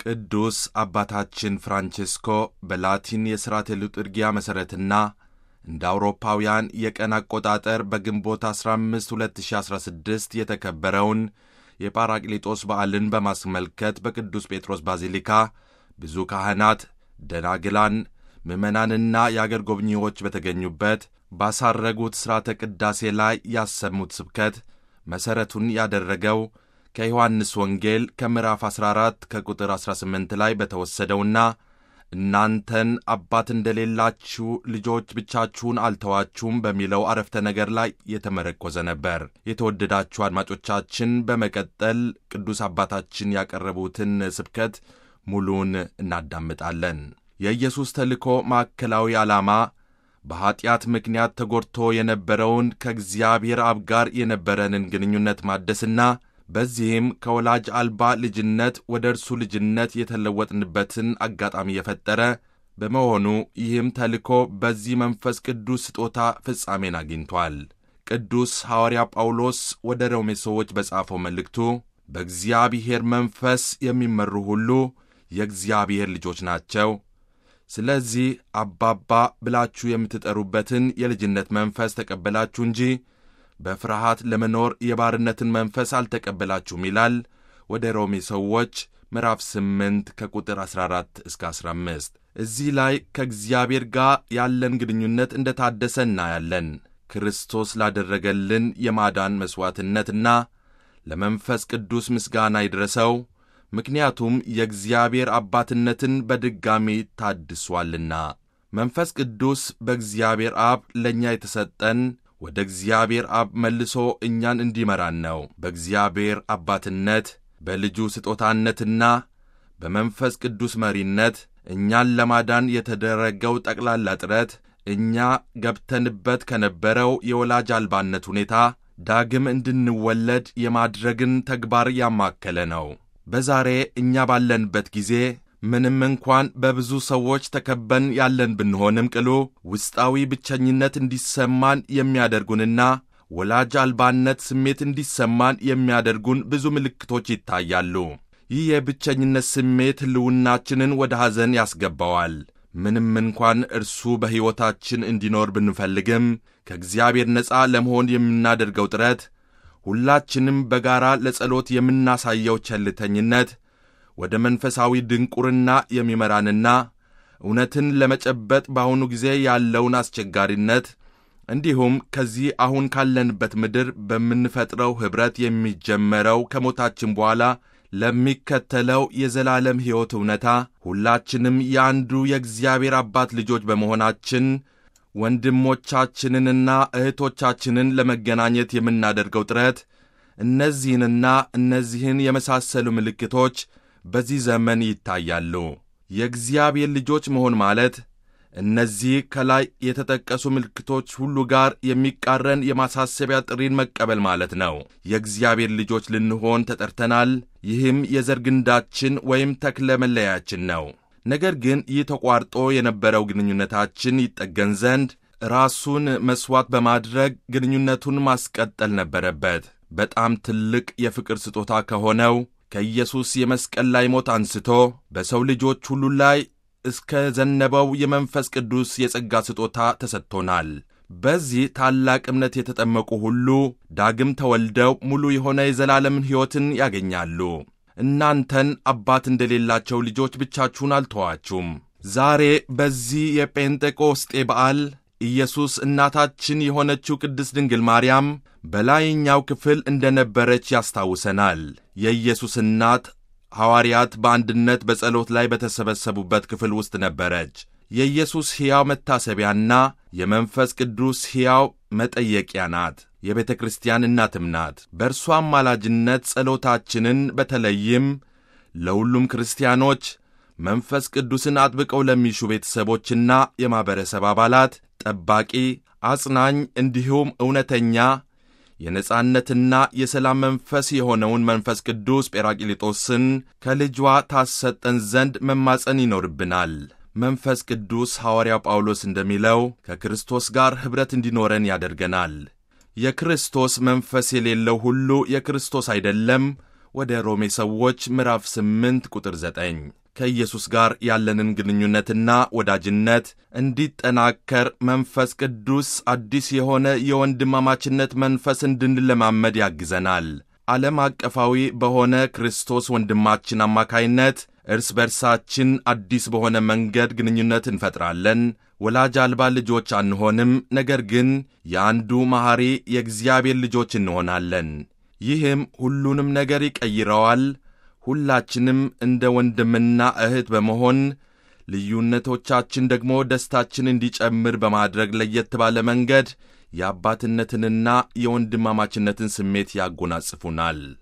ቅዱስ አባታችን ፍራንቼስኮ በላቲን የሥርዓተ ሊturgia መሠረትና እንደ አውሮፓውያን የቀን አቆጣጠር በግንቦት 15 2016 የተከበረውን የጳራቅሊጦስ በዓልን በማስመልከት በቅዱስ ጴጥሮስ ባዚሊካ ብዙ ካህናት፣ ደናግላን፣ ምዕመናንና የአገር ጎብኚዎች በተገኙበት ባሳረጉት ሥርዓተ ቅዳሴ ላይ ያሰሙት ስብከት መሠረቱን ያደረገው ከዮሐንስ ወንጌል ከምዕራፍ 14 ከቁጥር 18 ላይ በተወሰደውና እናንተን አባት እንደሌላችሁ ልጆች ብቻችሁን አልተዋችሁም በሚለው አረፍተ ነገር ላይ የተመረኮዘ ነበር። የተወደዳችሁ አድማጮቻችን፣ በመቀጠል ቅዱስ አባታችን ያቀረቡትን ስብከት ሙሉን እናዳምጣለን። የኢየሱስ ተልእኮ ማዕከላዊ ዓላማ በኀጢአት ምክንያት ተጎድቶ የነበረውን ከእግዚአብሔር አብ ጋር የነበረንን ግንኙነት ማደስና በዚህም ከወላጅ አልባ ልጅነት ወደ እርሱ ልጅነት የተለወጥንበትን አጋጣሚ የፈጠረ በመሆኑ ይህም ተልእኮ በዚህ መንፈስ ቅዱስ ስጦታ ፍጻሜን አግኝቷል። ቅዱስ ሐዋርያ ጳውሎስ ወደ ሮሜ ሰዎች በጻፈው መልእክቱ በእግዚአብሔር መንፈስ የሚመሩ ሁሉ የእግዚአብሔር ልጆች ናቸው ስለዚህ አባባ ብላችሁ የምትጠሩበትን የልጅነት መንፈስ ተቀበላችሁ እንጂ በፍርሃት ለመኖር የባርነትን መንፈስ አልተቀበላችሁም ይላል። ወደ ሮሜ ሰዎች ምዕራፍ 8 ከቁጥር 14 እስከ 15። እዚህ ላይ ከእግዚአብሔር ጋር ያለን ግንኙነት እንደ ታደሰ እናያለን። ክርስቶስ ላደረገልን የማዳን መሥዋዕትነትና ለመንፈስ ቅዱስ ምስጋና ይድረሰው። ምክንያቱም የእግዚአብሔር አባትነትን በድጋሚ ታድሷልና። መንፈስ ቅዱስ በእግዚአብሔር አብ ለእኛ የተሰጠን ወደ እግዚአብሔር አብ መልሶ እኛን እንዲመራን ነው። በእግዚአብሔር አባትነት በልጁ ስጦታነትና በመንፈስ ቅዱስ መሪነት እኛን ለማዳን የተደረገው ጠቅላላ ጥረት እኛ ገብተንበት ከነበረው የወላጅ አልባነት ሁኔታ ዳግም እንድንወለድ የማድረግን ተግባር ያማከለ ነው። በዛሬ እኛ ባለንበት ጊዜ ምንም እንኳን በብዙ ሰዎች ተከበን ያለን ብንሆንም ቅሉ ውስጣዊ ብቸኝነት እንዲሰማን የሚያደርጉንና ወላጅ አልባነት ስሜት እንዲሰማን የሚያደርጉን ብዙ ምልክቶች ይታያሉ። ይህ የብቸኝነት ስሜት ሕልውናችንን ወደ ሐዘን ያስገባዋል። ምንም እንኳን እርሱ በሕይወታችን እንዲኖር ብንፈልግም ከእግዚአብሔር ነፃ ለመሆን የምናደርገው ጥረት ሁላችንም በጋራ ለጸሎት የምናሳየው ቸልተኝነት ወደ መንፈሳዊ ድንቁርና የሚመራንና እውነትን ለመጨበጥ በአሁኑ ጊዜ ያለውን አስቸጋሪነት እንዲሁም ከዚህ አሁን ካለንበት ምድር በምንፈጥረው ኅብረት የሚጀመረው ከሞታችን በኋላ ለሚከተለው የዘላለም ሕይወት እውነታ ሁላችንም የአንዱ የእግዚአብሔር አባት ልጆች በመሆናችን ወንድሞቻችንንና እህቶቻችንን ለመገናኘት የምናደርገው ጥረት እነዚህንና እነዚህን የመሳሰሉ ምልክቶች በዚህ ዘመን ይታያሉ። የእግዚአብሔር ልጆች መሆን ማለት እነዚህ ከላይ የተጠቀሱ ምልክቶች ሁሉ ጋር የሚቃረን የማሳሰቢያ ጥሪን መቀበል ማለት ነው። የእግዚአብሔር ልጆች ልንሆን ተጠርተናል። ይህም የዘር ግንዳችን ወይም ተክለ መለያችን ነው። ነገር ግን ይህ ተቋርጦ የነበረው ግንኙነታችን ይጠገን ዘንድ ራሱን መሥዋዕት በማድረግ ግንኙነቱን ማስቀጠል ነበረበት። በጣም ትልቅ የፍቅር ስጦታ ከሆነው ከኢየሱስ የመስቀል ላይ ሞት አንስቶ በሰው ልጆች ሁሉ ላይ እስከ ዘነበው የመንፈስ ቅዱስ የጸጋ ስጦታ ተሰጥቶናል። በዚህ ታላቅ እምነት የተጠመቁ ሁሉ ዳግም ተወልደው ሙሉ የሆነ የዘላለምን ሕይወትን ያገኛሉ። እናንተን አባት እንደሌላቸው ልጆች ብቻችሁን አልተዋችሁም። ዛሬ በዚህ የጴንጤቆስጤ በዓል ኢየሱስ እናታችን የሆነችው ቅድስት ድንግል ማርያም በላይኛው ክፍል እንደነበረች ያስታውሰናል። የኢየሱስ እናት ሐዋርያት በአንድነት በጸሎት ላይ በተሰበሰቡበት ክፍል ውስጥ ነበረች። የኢየሱስ ሕያው መታሰቢያና የመንፈስ ቅዱስ ሕያው መጠየቂያ ናት። የቤተ ክርስቲያን እናትም ናት። በእርሷ አማላጅነት ጸሎታችንን በተለይም ለሁሉም ክርስቲያኖች መንፈስ ቅዱስን አጥብቀው ለሚሹ ቤተሰቦችና የማኅበረሰብ አባላት ጠባቂ፣ አጽናኝ እንዲሁም እውነተኛ የነጻነትና የሰላም መንፈስ የሆነውን መንፈስ ቅዱስ ጴራቅሊጦስን ከልጇ ታሰጠን ዘንድ መማፀን ይኖርብናል። መንፈስ ቅዱስ ሐዋርያው ጳውሎስ እንደሚለው ከክርስቶስ ጋር ኅብረት እንዲኖረን ያደርገናል። የክርስቶስ መንፈስ የሌለው ሁሉ የክርስቶስ አይደለም ወደ ሮሜ ሰዎች ምዕራፍ 8 ቁጥር 9 ከኢየሱስ ጋር ያለንን ግንኙነትና ወዳጅነት እንዲጠናከር መንፈስ ቅዱስ አዲስ የሆነ የወንድማማችነት መንፈስ እንድንለማመድ ያግዘናል። ዓለም አቀፋዊ በሆነ ክርስቶስ ወንድማችን አማካይነት እርስ በርሳችን አዲስ በሆነ መንገድ ግንኙነት እንፈጥራለን። ወላጅ አልባ ልጆች አንሆንም፣ ነገር ግን የአንዱ መሐሪ የእግዚአብሔር ልጆች እንሆናለን። ይህም ሁሉንም ነገር ይቀይረዋል። ሁላችንም እንደ ወንድምና እህት በመሆን ልዩነቶቻችን ደግሞ ደስታችን እንዲጨምር በማድረግ ለየት ባለ መንገድ የአባትነትንና የወንድማማችነትን ስሜት ያጎናጽፉናል።